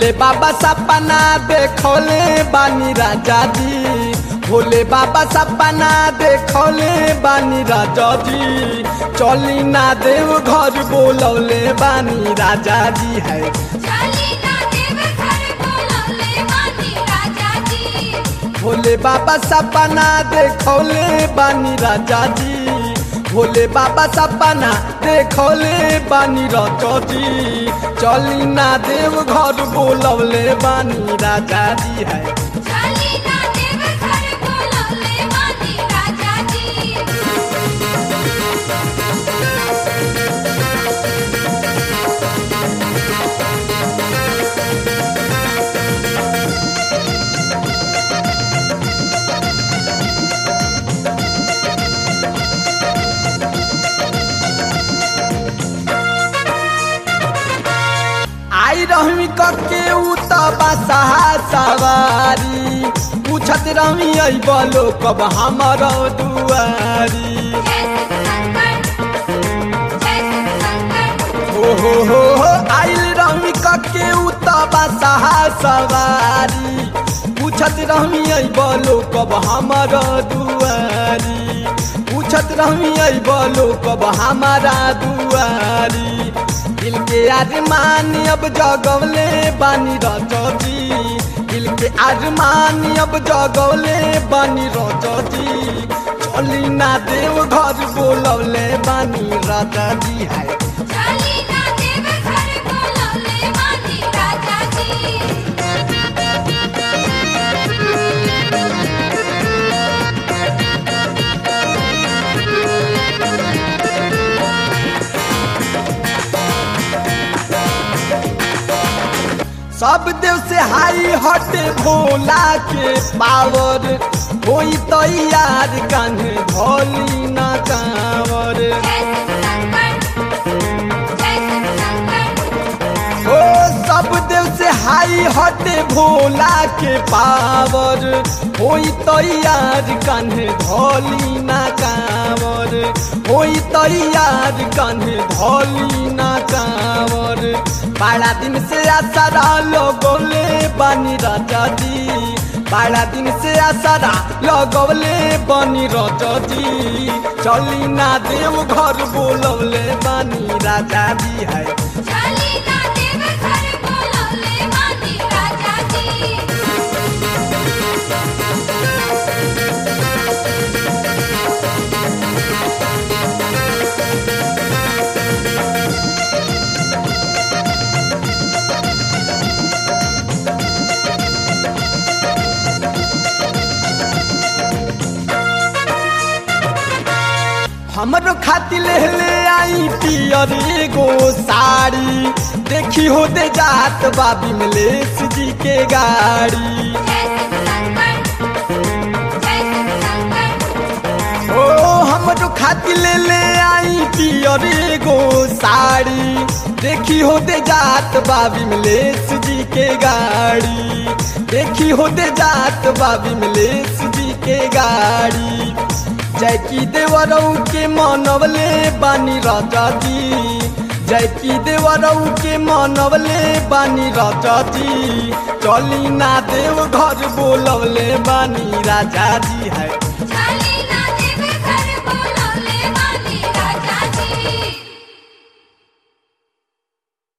भोले बाबा सपना देखौले बानी राजा जी भोले बाबा सपना देखौले बानी राजा जी चली ना देव घर बोलौले बानी राजा जी है चली ना देव घर बोलौले बानी राजा जी भोले बाबा सपना देखौले बानी राजा जी भोले बाबा सपना देखौले बानी राजा जी चली ना देव घर बोलौले बानी राजा जी है चली ना देव घर बोलौले बानी राजा जी आई रहमी कके उ त बसहा सवारी पूछत रहमी आई बोलो कब हमर दुआरी जय शंकर जय शंकर हो हो हो हो आइल रहमी कके उ त बसहा सवारी पूछत रहमी आई बोलो कब हमर दुआरी पूछत रहमी आई बोलो कब हमारा दुआरी दिल के अरमान अब जगवले बानी रचौजी दिल के अरमान अब जगवले बानी रचौजी चली ना देव घर बोलवले बानी राजा जी है चली ना देव घर बोलौले बानी राजा जी सब देव से हाई हटे भोला के पावर होई तो यार कान्हे भोली ना कांवर जय शंकर जय शंकर ओ सब देव से हाई हटे भोला के पावर होई तो यार कान्हे धोली ना कांवर होई तो यार कान्हे धोली ना कांवर बड़ा दिन से आसारा लगोले बानी राजा जी बड़ा दिन से आसारा लगोले बानी राजा जी चली ना देव घर बोलवले बानी राजा जी है चली ना देव घर बोलौले बानी राजा जी हमरो खातिर ले ले आई पियर एगो साड़ी देखी हो दे जात बाबी मलेश जी के गाड़ी जय शंकर जय शंकर ओ हमरो खातिर ले ले आई पियर एगो साड़ी देखी हो दे जात बाबी मलेश जी के गाड़ी देखी हो दे जात बाबी मलेश जी के गाड़ी जय की देवरऊ के मनवले बानी राजा जी जय की देवरऊ के मनवले बानी राजा जी चली ना देव घर बोलवले बानी राजा जी है